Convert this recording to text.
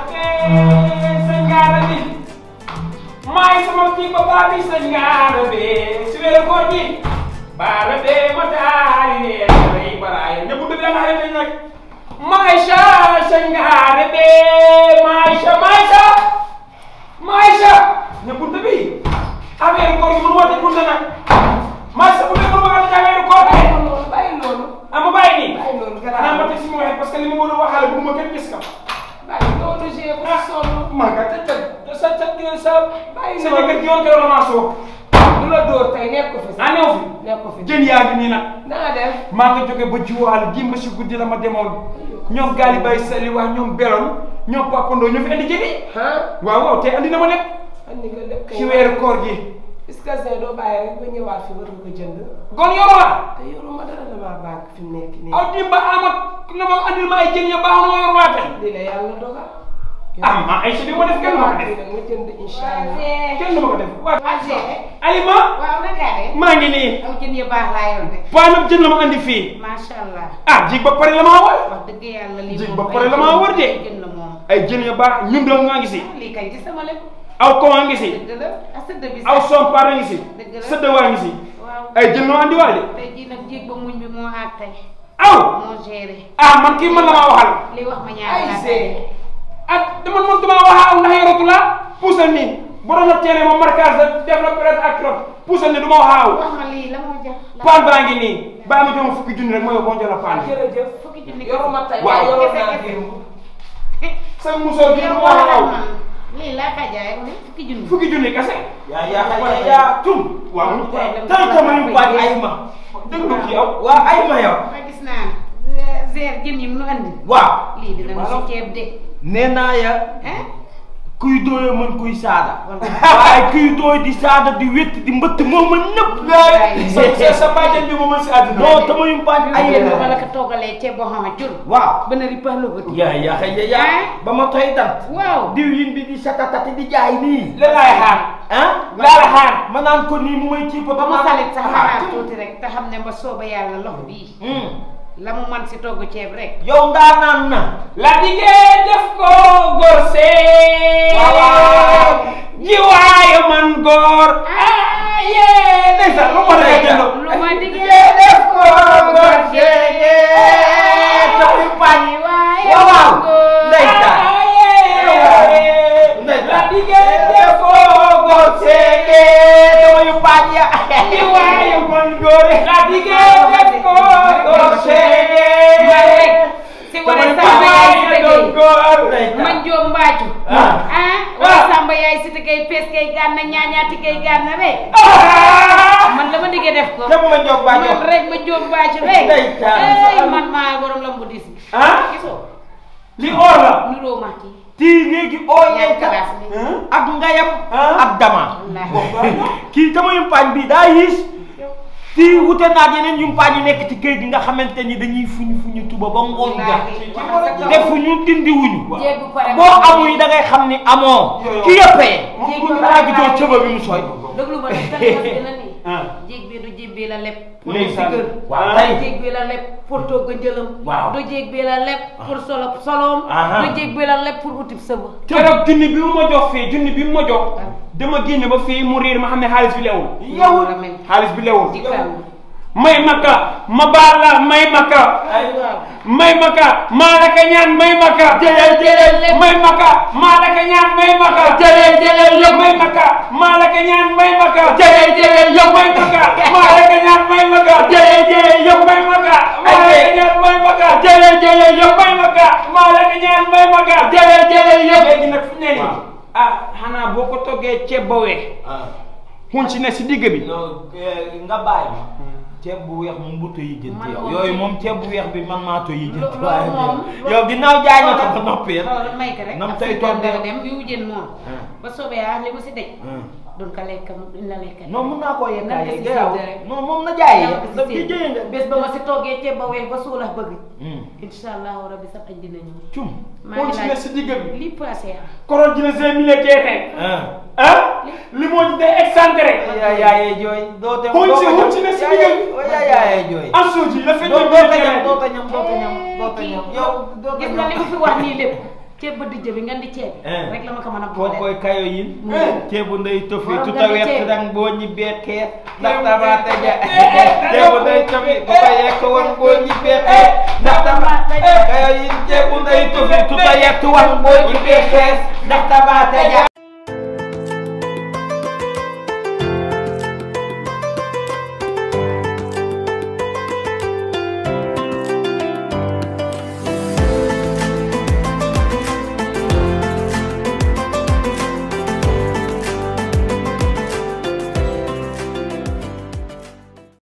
sëñ Ngaara bi maay sama kii ba baa bi sëñ Ngaara bi si weeru koor gi baara be ma taali leen rey baraaya ñëpp dëgg la xale nañ nag Maïcha sëñ Ngaara bi Maïcha Maïcha Maïcha ñëpp dëgg bi affaire koor gi mënu ma tëj bunte nag Maïcha bu dee mënu ma tëj affaire koor gi bàyyi loolu ah ma bàyyi nii bàyyi loolu xanaa garaaw ma tëj si ma waxee parce que li ma war a waxaale bu ma kenn gis ka bàyyi loolu j'ai bu sonn man ka te te sa sa sa Bàyyi sa loolu. jëkkër gi yoon keroog la maa soo du la dóor tey nekk ko fi ah néew fi nekk ko fi jën yaa ngi nii nag na nga def maa ngi jóge ba jiwaal dimb si guddi la ma demoon ñoom gaali bay sali wax ñoom beloon ñoom papandoo ñu fi indi jëni ah waaw waaw te andi na ma lépp andi nga lépp kay ci weeru koor gi est-ce que c'est doo bàyyi rek ba ñëwaat fi war nga ko jënd gon yoroo la te yoruma dara damaa bànk fi mu nekk nii aw dimba amat na ma andil ma ay jën ya baax na ma yor laa tey lii la yàlla dogal ah ma ay si bi ma def kenn ma ko def nga jënd incha allah kenn du ma ko def waaw Azé. Alima waaw naka de. maa ngi nii aw jën yu baax laa yor de. paanam jën la ma andi fii macha allah. ah jig ba pare la maa war wax dëgg yàlla lii Jig moom ba ay pare la jën- maa wër de. ay jën la moom. ay jën ya baax ñun doom nga ngi si ah lii kay ci sama lépp. aw ko ngi si dëgg la ah sëdd bi aw sax. sompaar ngi si Dëgg la. sëdd waa ngi si waaw. ay jën noo andi waale tey jii nag jéeg ba muñ bi moo àgg tey. aw moo géré. ah man kii man la maa waxal li wax ma ñaar ay laa see ah dama man dama wax aw ndax yoratu la puusal nii borom la teene ma marquage la def la peut-être ak trop puusal nii du ma wax aw wax ma lii la moo jar. la paan baa ngi nii baa ma jox ma fukki junni rek ma yow boo jëla paan bi jërëjëf fukki junni yoruma tey Waaw. waaye yoroon Kese, naa kese. démb sa musóor gi du yow ma wax aw waxal man lii laa ka jaay mu ne fukki junni. fukki junni kese yaa yaa yaa yaa tum waaw tan kama yu baaj ay ma déglu kii aw waa ay ma yow ma gis naa ne zeer jën yi mu nu andi. waaw lii dina mu si ceeb de. nee naa ya ah. kuy dooyo mën kuy saada Wallaahi. waaye kuy dooy di saada di wétt di mbëtt moo mën nëpp sa sa sa bàjjen bi mu mën si àdduna non tama yu baaj ay ay yéen ba la ko toogalee ceeb boo xam ne jur. waaw ba na ripa la ko. yaa yaa xëy ya yaa ba ma toy dant waaw. diw yin bi di satatati di jaay nii la laay xaar ah laa la xaar ma naan ko nii mu may ci ba ba mu salit sax ah, xanaa tuuti rek te xam ne ba sooba yàlla loxo bii. hmm. la mu man si togg ceeb rek. yow ndaa naan na la diggee def ko góor see Waaw. jiwaayu man góor ah yee ndeysaan lu ma defee jëndo lu ma diggee def ko góor jege tax yu baaj waaye waaw waaw góor. ndeysaan ah yee Ndeysaan. la diggee def ko góor seege tama yu baaj ya jiwaayu man góor la diggee def ko góor see si wala Samba yaay si tëggee. góor man joom mbaacu. Ah. ah wala Samba yaay si tëggee pees kay gànna ñaañaati kay gànna rek. ah man la ma diggee def ko. te mu ma jóg baaj man rek ma joom mbaacu rek. Ndeysaan. ay man maa borom la mu dis bi. ah gisoo li or la nuroo ma kii. tii léegi oo ñaar yenka kalaas bi. ak ngayam Ah. ak dama wallaahi. kii tama yumpaañ bi daa yiis tii wute naag yeneen yumpaañ yi nekk ci kër gi nga xamante ni dañuy fuñu fuñu tuba ba ngoon ja wallaahi. defuñu dindiwuñu jéeg bu pare boo amul yi da ngay xam ni amoo Yo, yo. ki yëppee jéeg bu xanaa gisoo cëba bi mu sooy déglu ma nag tali bi la nii. ah jéeg bi du jéeg bi la leb. pour Ndeysaan. si kër. waaw du tey jéeg bi la leb pour togg njëlam. Waaw. du jéeg bi la leb pour solo soloom. Aha. du jéeg bi la leb pour utib sëba. keroog junni bi mu ma jox fii junni bi mu ma jox dama génn ba fii mu riir ma xam ne xaalis bi lewul yow la mel. xaalis bi lewul ci kaw. may maka ma baal la may maka ay waaw. may maka maa la ka ñaan may maka jëleel jëleel may maka maa la ka ñaan may maka jëleel jëleel yëpp may maka maa la ka ñaan may maka jëleel jëleel yëpp may maka maa la ka ñaan may maka jëleel jëleel yëpp may maka maa la ka ñaan may maka jëleel jëleel yëpp may maka maa la ka ñaan may maka jëleel jëleel yëpp léegi nag fi ne nii Waaw. ah xanaa boo ko toggee ceeb ba weex xun si ne si digg bi non nga bàyyi ma ceeb bu weex moom bu yi jënti Man yow moom yooyu ceeb- moom ceeb bu weex bi man maa to yi jënti Lo- lo- waaye moom- yow ginnaaw jaay na ko ba noppi xoolal may ko rek. nam ak tey si toog dara dem yu jën moom. Ah. ba soobee yaa li mu si dej. duñ ko lekk duñ la lekk. non mun naa koo Nan yekkaay ko si garaw séddale rek. non moom na jaay Nan ko si daf ci séddale. jëye nga bés ba ma si toggee ceeb ba weex ba suulax bëgg. Hmm. incha allahu rabi sax añ dina ñëw. cum maa xun ngi si ne laaj si digg bi li passé ah. koron dina cinq mille teexee ah ah li moo ci day excentré yaa yaayee jooy doo te Xuñ si- xuñ si ne si digg bi. yaa yaayee jooy en suuji la fekk doo ñu doo biir ta ñam terrain doo ta ñam doo ta ñam doo ta ñam yow doo ta gis nga li ñam mu fi wax nii lépp ceeb ba dijj bi ngeen di ceeb Eh. rek la ma ko mën a koo boole koy kayo yin Eh. ceebu ndey tofi Borom tuta nga di wett ceeb. dang boo ñibbee kees ndax Ceebu tabaate ja ndey- ceebu ndey tofi ku ko yekk woon boo ñibbee kees ndax tabaate ja kayo yin ceebu ndey tofi tuta yekk woon boo ñibbee kees ndax tabaate ja